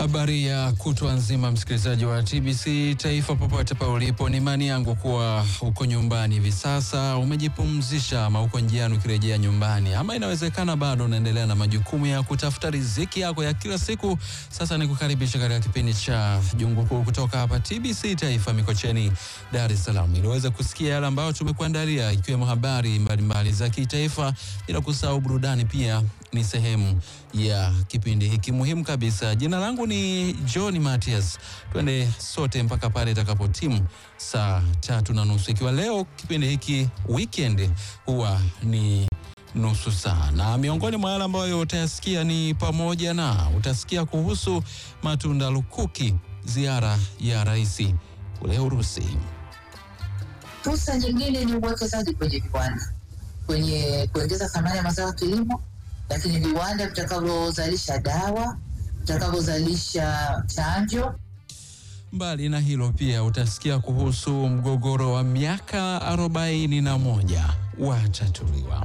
Habari ya kutwa nzima, msikilizaji wa TBC Taifa, popote pale ulipo, ni imani yangu kuwa uko nyumbani hivi sasa, umejipumzisha ama uko njiani ukirejea nyumbani, ama inawezekana bado unaendelea na majukumu ya kutafuta riziki yako ya kila siku. Sasa ni kukaribisha katika kipindi cha Jungu Kuu kutoka hapa TBC Taifa Mikocheni, Dar es Salaam, ili uweze kusikia yale ambayo tumekuandalia, ikiwemo habari mbalimbali za kitaifa, bila kusahau burudani pia ni sehemu ya kipindi hiki muhimu kabisa. Jina langu ni John Matias, twende sote mpaka pale itakapotimu saa tatu na nusu, ikiwa leo kipindi hiki weekend huwa ni nusu saa, na miongoni mwa yale ambayo utayasikia ni pamoja na utasikia kuhusu matunda lukuki, ziara ya rais kule Urusi. Fursa nyingine ni uwekezaji kwenye viwanda, kwenye kuongeza thamani ya mazao ya kilimo, lakini viwanda vitakavyozalisha dawa, vitakavyozalisha chanjo. Mbali na hilo pia utasikia kuhusu mgogoro wa miaka arobaini na moja watatuliwa.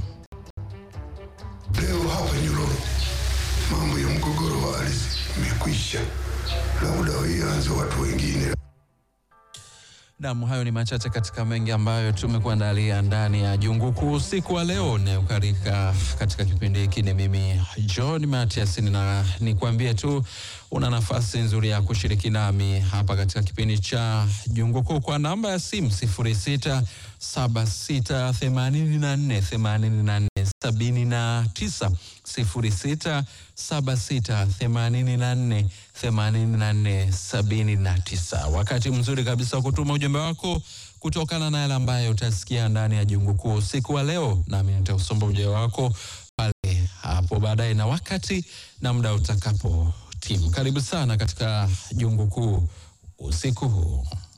Leo hapa Nyololo mambo ya mgogoro wa ardhi imekwisha, labda ianze watu wengine. Nam, hayo ni machache katika mengi ambayo tumekuandalia ndani ya Jungu Kuu usiku wa leo. Nayokarika katika kipindi hiki ni mimi John Matias, na nikwambie tu una nafasi nzuri ya kushiriki nami hapa katika kipindi cha Jungu Kuu kwa namba ya simu 06 76 84 84 79 06 76 84 84 79. Wakati mzuri kabisa wa kutuma ujumbe wako kutokana na yale ambayo utasikia ndani ya Jungu Kuu usiku wa leo, nami nitausomba ujumbe wako pale hapo baadaye na wakati na muda utakapo timu. Karibu sana katika Jungu Kuu usiku huu.